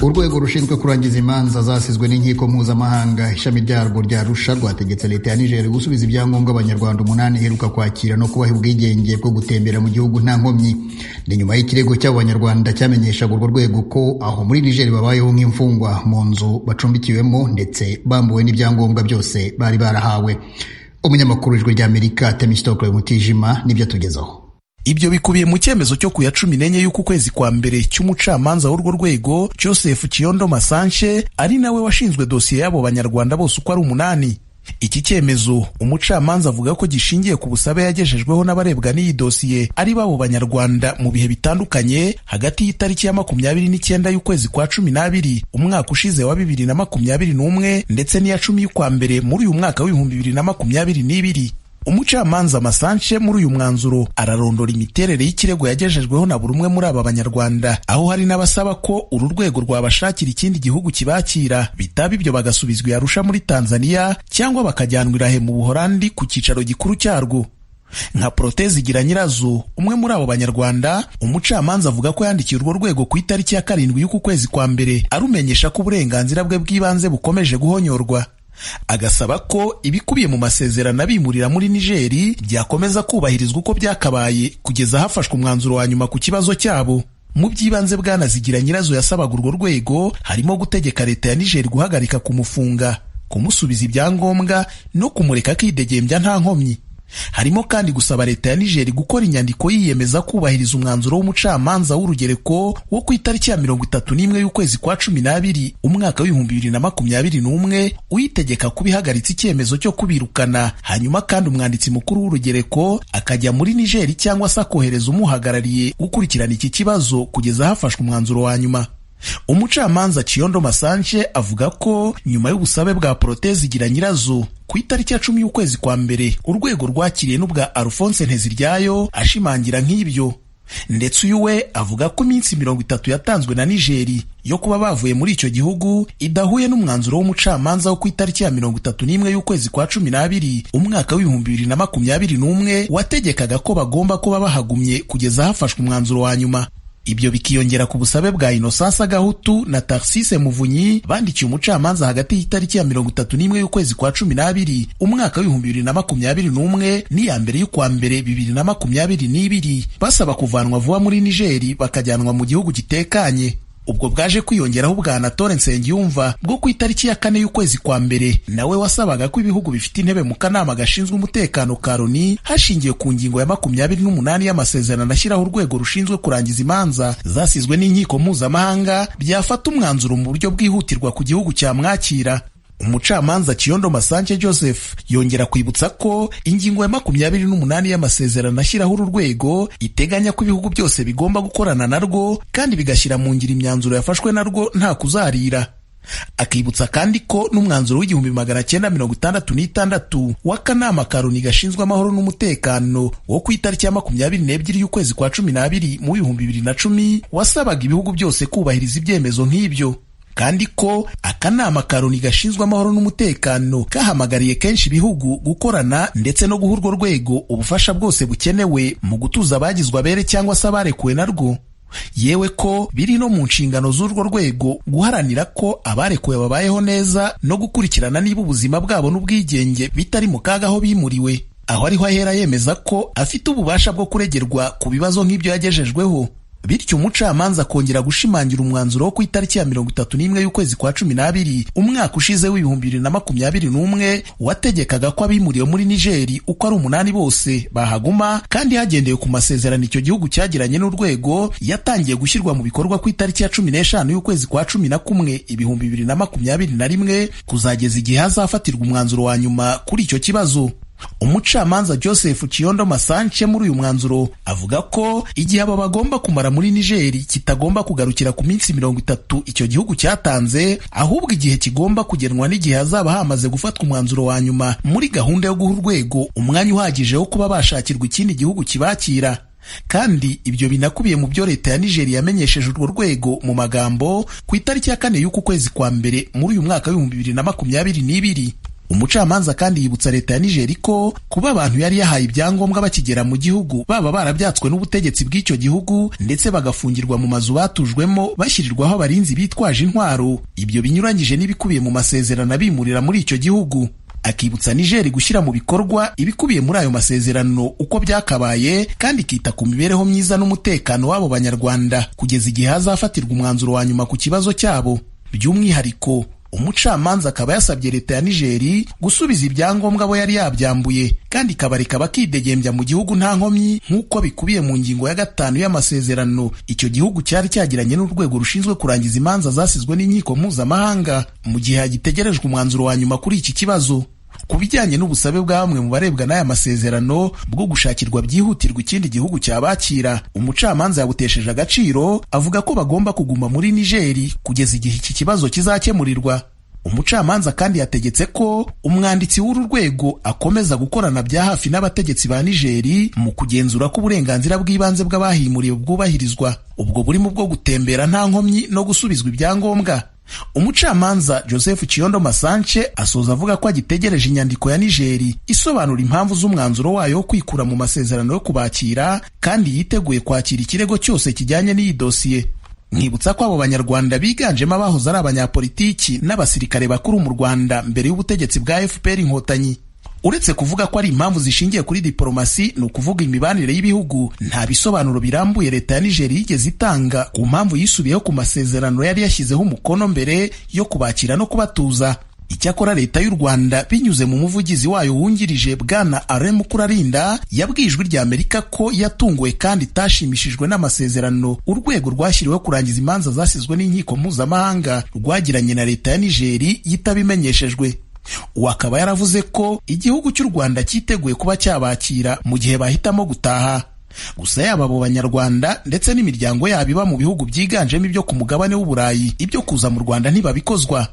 urwego rushinzwe kurangiza imanza zasizwe n'inkiko mpuzamahanga ishami ryarwo rya Arusha rwategetse leta ya Niger gusubiza ibyangombwa abanyarwanda umunani iheruka kwakira no kubaha ubwigenge bwo gutembera mu gihugu nta nkomyi ni nyuma y'ikirego cy'abo banyarwanda cyamenyeshaga urwo rwego ko aho muri Niger babayeho nk'imfungwa mu nzu bacumbikiwemo ndetse bambuwe n'ibyangombwa byose bari barahawe umunyamakuru w'ijwi ry'amerika temistokle mutijima nibyo atugezaho ibyo bikubiye mu cyemezo cyo ku ya cumi n'enye y'uku kwezi kwa mbere cy'umucamanza w'urwo rwego joseph kiyondo masanche ari nawe washinzwe dosiye y'abo banyarwanda bose uko ari umunani iki cyemezo umucamanza avuga ko gishingiye ku busabe yagejejweho n'abarebwa n'iyi dosiye ari babo banyarwanda mu bihe bitandukanye hagati y'itariki ya makumyabiri n'icyenda y'ukwezi kwa cumi n'abiri umwaka ushize wa bibiri na makumyabiri n'umwe ndetse n'iya cumi y'ukwa mbere muri uyu mwaka w'ibihumbi bibiri na makumyabiri n'ibiri umucamanza Masanche muri uyu mwanzuro ararondora imiterere y'ikirego yagejejweho na buri umwe muri aba banyarwanda aho hari n'abasaba ko uru rwego rwabashakira ikindi gihugu kibakira bitaba ibyo bagasubizwa yarusha muri Tanzania cyangwa bakajyanwa irahe mu Buholandi ku cyicaro gikuru cyarwo nka Protezi igira nyirazo umwe muri abo banyarwanda umucamanza avuga ko yandikiye urwo rwego ku itariki ya karindwi y'uku kwezi kwa mbere arumenyesha ko uburenganzira bwe bw'ibanze bukomeje guhonyorwa agasaba ko ibikubiye mu masezerano abimurira muri Nigeri byakomeza kubahirizwa uko byakabaye kugeza hafashwe umwanzuro wa nyuma ku kibazo cyabo mu by'ibanze bwanazigira nyirazo yasabaga urwo rwego harimo gutegeka leta ya Nigeri guhagarika kumufunga kumusubiza ibyangombwa no kumureka akidegembya nta nkomyi harimo kandi gusaba leta ya Nigeri gukora inyandiko yiyemeza kubahiriza umwanzuro w'umucamanza w'urugereko wo ku itariki ya mirongo itatu n'imwe y'ukwezi kwa cumi n'abiri umwaka w'ibihumbi bibiri na makumyabiri n'umwe uyitegeka kuba ihagaritse icyemezo cyo kubirukana hanyuma kandi umwanditsi mukuru w'urugereko akajya muri Nigeri cyangwa se akohereza umuhagarariye gukurikirana iki kibazo kugeza hafashwe umwanzuro wa nyuma umucamanza Chiyondo Masanche avuga ko nyuma y'ubusabe bwa Protezi igira nyirazo ku itariki ya cumi y'ukwezi kwa mbere urwego rwakiriye n'ubwa Alphonse Nteziryayo ashimangira nk'ibyo ndetse uyu we avuga ko iminsi mirongo itatu yatanzwe na Nigeri yo kuba bavuye muri icyo gihugu idahuye n'umwanzuro w'umucamanza wo ku itariki ya mirongo itatu n'imwe y'ukwezi kwa cumi n'abiri umwaka w'ibihumbi bibiri na makumyabiri n'umwe wategekaga ko bagomba kuba bahagumye kugeza hafashwe umwanzuro wa nyuma ibyo bikiyongera ku busabe bwa Innocence Gahutu na Tarsise Muvunyi bandikiye umucamanza hagati y'itariki ya mirongo itatu n'imwe y'ukwezi kwa cumi n'abiri umwaka w'ibihumbi bibiri na makumyabiri n'umwe n'iya mbere y'ukwa mbere bibiri na makumyabiri n'ibiri basaba kuvanwa vuba muri Nigeri bakajyanwa mu gihugu gitekanye ubwo bwaje kwiyongeraho ubwa Anatole Nsengiyumva bwo ku itariki ya kane y'ukwezi kwa mbere nawe wasabaga ko ibihugu bifite intebe mu kanama gashinzwe umutekano ka Loni hashingiwe ku ngingo ya makumyabiri n'umunani y'amasezerano ashyiraho urwego rushinzwe kurangiza imanza zasizwe n'inkiko mpuzamahanga byafata umwanzuro mu buryo bwihutirwa ku gihugu cyamwakira umucamanza Kiyondo Masanche Joseph yongera kwibutsa ko ingingo ya makumyabiri n'umunani y'amasezerano ashyiraho uru rwego iteganya ko ibihugu byose bigomba gukorana narwo kandi bigashyira mu ngiro imyanzuro yafashwe narwo nta kuzarira akibutsa kandi ko n'umwanzuro w'igihumbi magana cyenda mirongo itandatu n'itandatu w'akanama ka Loni gashinzwe amahoro n'umutekano wo ku itariki ya makumyabiri n'ebyiri y'ukwezi kwa cumi n'abiri mu bihumbi bibiri na cumi wasabaga ibihugu byose kubahiriza ibyemezo nk'ibyo kandi ko akanama ka Loni gashinzwe amahoro n'umutekano kahamagariye kenshi ibihugu gukorana ndetse no guha urwo rwego ubufasha bwose bukenewe mu gutuza abagizwe abere cyangwa se abarekuwe narwo yewe ko biri no mu nshingano z'urwo rwego guharanira ko abarekuwe babayeho neza no gukurikirana niba ubuzima bwabo n'ubwigenge bitari mu kaga aho bimuriwe aho ariho ahera yemeza ko afite ububasha bwo kuregerwa ku bibazo nk'ibyo yagejejweho bityo umucamanza akongera gushimangira umwanzuro wo ku itariki ya mirongo itatu n'imwe y'ukwezi kwa cumi n'abiri umwaka ushize w'ibihumbi bibiri na makumyabiri n'umwe wategekaga ko abimuriwe muri nigeri uko ari umunani bose bahaguma kandi hagendewe ku masezerano icyo gihugu cyagiranye n'urwego yatangiye gushyirwa mu bikorwa ku itariki ya cumi n'eshanu y'ukwezi kwa cumi na kumwe ibihumbi bibiri na makumyabiri na rimwe kuzageza igihe hazafatirwa umwanzuro wa nyuma kuri icyo kibazo umucamanza Joseph Kiyondo Masanche muri uyu mwanzuro avuga ko igihe aba bagomba kumara muri Nigeri kitagomba kugarukira ku minsi mirongo itatu icyo gihugu cyatanze ahubwo igihe kigomba kugenwa n'igihe hazaba hamaze gufatwa umwanzuro wa nyuma muri gahunda yo guha urwego umwanya uhagije wo kuba bashakirwa ikindi gihugu kibakira kandi ibyo binakubiye mu byo leta ya Nigeria yamenyesheje urwo rwego mu magambo ku itariki ya kane y'uku kwezi kwa mbere muri uyu mwaka w'ibihumbi bibiri na makumyabiri n'ibiri umucamanza kandi yibutsa leta ya nigeri ko kuba abantu yari yahaye ibyangombwa bakigera mu gihugu baba barabyatswe n'ubutegetsi bw'icyo gihugu ndetse bagafungirwa mu mazu batujwemo bashyirirwaho abarinzi bitwaje intwaro ibyo binyuranyije n'ibikubiye mu masezerano abimurira muri icyo gihugu akibutsa nigeri gushyira mu bikorwa ibikubiye muri ayo masezerano uko byakabaye kandi ikita ku mibereho myiza n'umutekano w'abo banyarwanda kugeza igihe hazafatirwa umwanzuro wa nyuma ku kibazo cyabo by'umwihariko umucamanza akaba yasabye leta ya nigeri gusubiza ibyangombwa abo yari yabyambuye kandi ikabareka bakidegembya mu gihugu nta nkomyi nk'uko bikubiye mu ngingo ya gatanu y'amasezerano icyo gihugu cyari cyagiranye n'urwego rushinzwe kurangiza imanza zasizwe n'inkiko mpuzamahanga mu gihe hagitegerejwe umwanzuro wa nyuma kuri iki kibazo ku bijyanye n'ubusabe bwa bamwe mu barebwa n'aya masezerano bwo gushakirwa byihutirwa ikindi gihugu cyabakira umucamanza yabutesheje agaciro avuga ko bagomba kuguma muri nigeri kugeza igihe iki kibazo kizakemurirwa umucamanza kandi yategetse ko umwanditsi w'uru rwego akomeza gukorana bya hafi n'abategetsi ba nigeri mu kugenzura ko uburenganzira bw'ibanze bw'abahimuriwe bwubahirizwa ubwo burimo bwo gutembera nta nkomyi no gusubizwa ibyangombwa umucamanza joseph kiyondo masanche asoza avuga ko agitegereje inyandiko ya nigeri isobanura impamvu z'umwanzuro wayo wo kwikura mu masezerano yo kubakira kandi yiteguye kwakira ikirego cyose kijyanye n'iyi dosiye nkibutsa ko abo banyarwanda biganjemo abahoze ari abanyapolitiki n'abasirikare bakuru mu rwanda mbere y'ubutegetsi bwa fpr inkotanyi uretse kuvuga ko ari impamvu zishingiye kuri diporomasi ni ukuvuga imibanire y'ibihugu nta bisobanuro birambuye leta ya nigeri yigeze itanga ku mpamvu yisubiyeho ku masezerano yari yashyizeho umukono mbere yo kubakira no kubatuza icyakora leta y'u rwanda binyuze mu muvugizi wayo wungirije bwana are mukurarinda yabwiye ijwi rya amerika ko yatunguwe kandi itashimishijwe n'amasezerano urwego rwashyiriweho kurangiza imanza zasizwe n'inkiko mpuzamahanga rwagiranye na leta ya nigeri yitabimenyeshejwe uwo akaba yaravuze ko igihugu cy'u rwanda cyiteguye kuba cyabakira mu gihe bahitamo gutaha gusa yaba abo banyarwanda ndetse n'imiryango yabo iba mu bihugu byiganjemo ibyo ku mugabane w'uburayi ibyo kuza mu rwanda ntibabikozwa